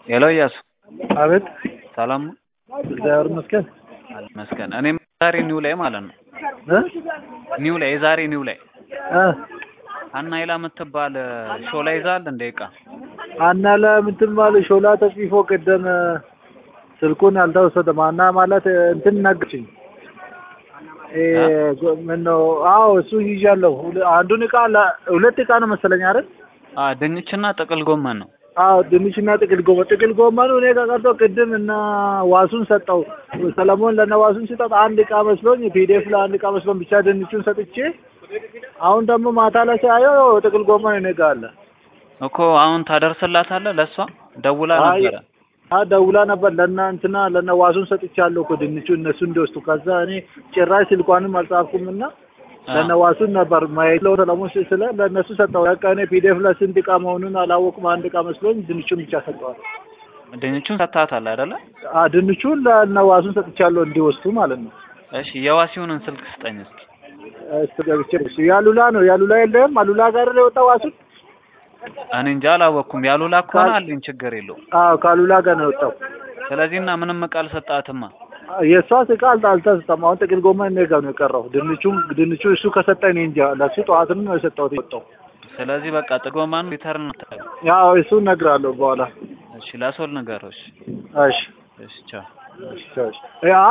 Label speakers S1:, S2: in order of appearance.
S1: ሄሎ እያሱ
S2: አቤት
S1: ሰላም ነው?
S2: እግዚአብሔር ይመስገን
S1: ይመስገን። እኔም ዛሬ ኒው ላይ ማለት ነው
S2: እ
S1: ኒው ላይ የዛሬ ኒው ላይ
S2: እ
S1: አና ይላ የምትባል ሾላ ይዛል እንደ ዕቃ
S2: አና ለምትባል ሾላ ተጽፎ ቅድም ስልኩን አልተወሰደም። አና ማለት እንትን ነገችኝ። ምን ነው? አዎ እሱ ይዣለሁ። ሁለ- አንዱን እቃ ለ- ሁለት እቃ ነው መሰለኝ አይደል?
S1: አ ድንችና ጥቅል ጎመን ነው።
S2: አዎ ድንችና ጥቅል ጎመን ጥቅል ጎመኑ እኔ ጋር ቀርቶ ቅድም እና ዋሱን ሰጠው ሰለሞን ለነ ዋሱን ሲጠጥ አንድ እቃ መስሎኝ ፒዲኤፍ ለአንድ እቃ መስሎኝ ብቻ ድንቹን ሰጥቼ አሁን ደግሞ ማታ ላይ ሳየው ጥቅል ጎመን እኔ ጋር አለ።
S1: እኮ አሁን ታደርስላታለህ ለእሷ ደውላ
S2: አይ
S1: ነበረ።
S2: አ ደውላ ነበር ለእነ እንትና ለእነ ዋሱን ሰጥቻለሁ እኮ ድንቹ እነሱ እንዲወስዱ። ከዛ እኔ ጭራሽ ስልኳንም አልጻፍኩም እና
S1: አ፣
S2: ለእነ ዋሱን ነበር ማየት ለው ሰለሞን ስ- ስለ ለእነሱ ሰጠው። በቃ እኔ ፒዲኤፍ ለስንት እቃ መሆኑን አላወቅም። አንድ እቃ መስሎኝ ድንቹን ብቻ ሰጠዋል።
S1: ድንቹን ሰጥታታል አይደለ?
S2: አ ድንቹን ለእነ ዋሱን ሰጥቻለሁ እንዲወስዱ ማለት ነው።
S1: እሺ የዋሲውንን ስልክ ስጠኝ እስኪ።
S2: እስቲ ገብቼ እሱ ያሉላ ነው ያሉላ የለም አሉላ ጋር ነው የወጣው ዋሱን።
S1: እኔ እንጃ አላወቅኩም። ያሉላ ከሆነ አለኝ ችግር የለውም።
S2: አዎ ከአሉላ ጋር ነው የወጣው።
S1: ስለዚህ እና ምንም እቃ አልሰጣትማ።
S2: የእሷ እቃ አልተ- አልተሰጠም። አሁን ጥቅል ጎመን እኔ ጋር ነው የቀረው። ድንቹን ድንቹ እሱ ከሰጠኝ እኔ እንጃ። ለእሱ ጠዋትም ነው የሰጠሁት የወጣው።
S1: ስለዚህ በቃ ጥጎማን ሪተርን
S2: ያው እሱን እነግርሃለሁ በኋላ።
S1: እሺ ለሶል ንገረው። እሺ
S2: እሺ
S1: እሺ ቻው።
S2: እሺ እሺ። ያ